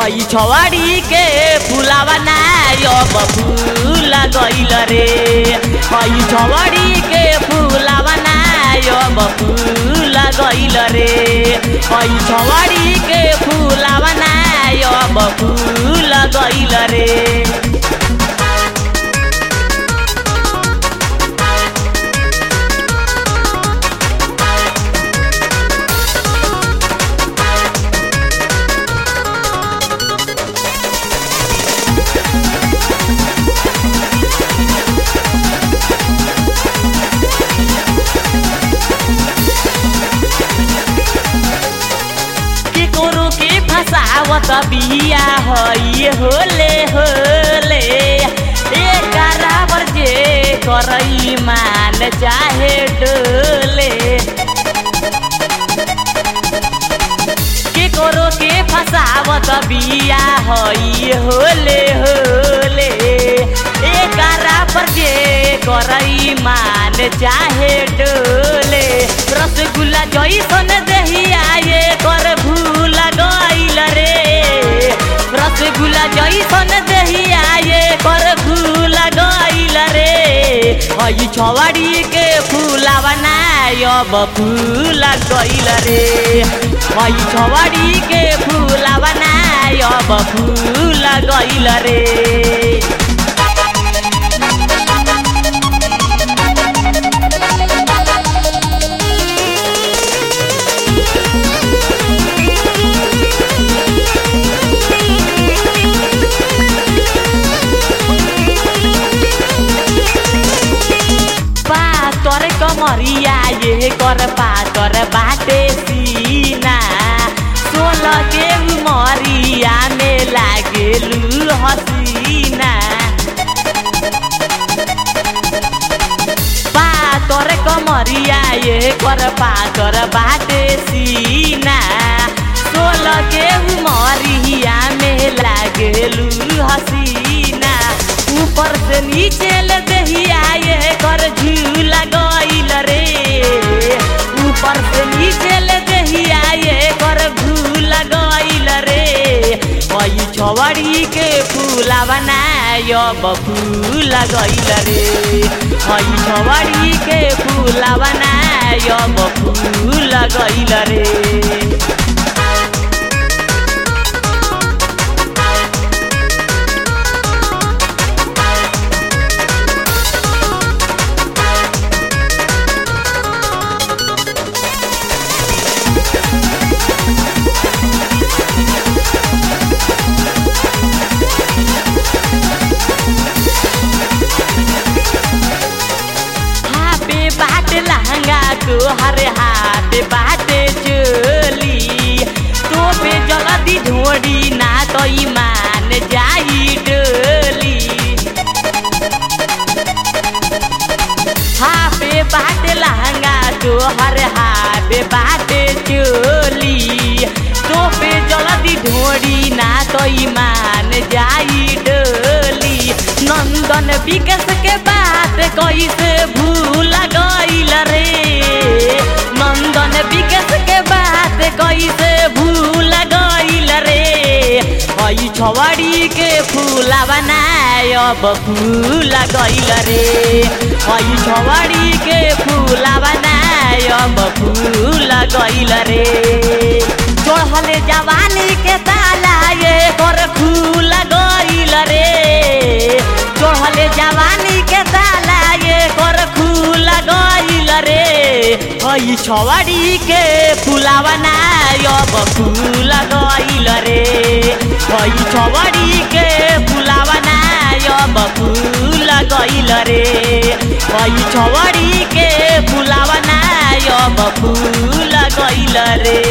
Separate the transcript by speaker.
Speaker 1: हई छवाड़ी के फुलावा ना अब फूल गइल रे हई छवाड़ी के फुलावा ना अब फूल गइल रे हई छवाड़ी के फुलावा ना अब फूल गइल रे के कोरो के फसावत बिया हई होले होले ए कराबर जे करई मान चाहे डोले के कोरो के फसावत बिया हई होले होले ए कराबर जे करई मान चाहे डोले रसगुल्ला जैसन देहिया ये कर भूल गइल रे रसगुल्ला जैसन देहिया ये कर भूल गइल रे हई छवाड़ी के फूलावा ना अब फूल गइल रे हई छवाड़ी के फूलावा ना अब फूल गइल रे पातर कमरिया ये कर पातर बाटे सीना सोलह के उमरिया में लागेलू हसीना पातर कमरिया ये कर पातर बाटे सीना सोलह के उमरिया में लागेलू हसीना ऊपर से नीचे ले दहिया ये कर झूला गइल रे ऊपर से नीचे ले दहिया ये कर झूला गइल रे हई छवड़ी के फूला बनाय अब फूल गइल रे हई छवड़ी के फूला बनाय अब फूल गइल रे हापे बाट लहंगा को हरे हाथ बाटे चोली तो पे जल्दी ढोड़ी ना तो ईमान जाई डोली हापे बाट लहंगा को हरे हाथ बाटे चोली तो पे जल्दी ढोड़ी ना तो ईमान जाई डोली नंदन विकास के बात कैसे भूल गइल रे नंदन विकास के बात कैसे भूल गइल रे हई छवड़ी के फूला बनाय अब फूल गइल रे हई छवड़ी के फूला बनाय अब फूल गइल रे चढ़ले जवानी के ताला ये कर फूल गइल रे चढ़ले जवानी के ताला ये कर फूल गइल रे हई छवाड़ी के फूलावा ना अब फूल गइल रे हई छवाड़ी के फूलावा ना अब फूल गइल रे हई छवाड़ी के फूलावा ना अब फूल गइल रे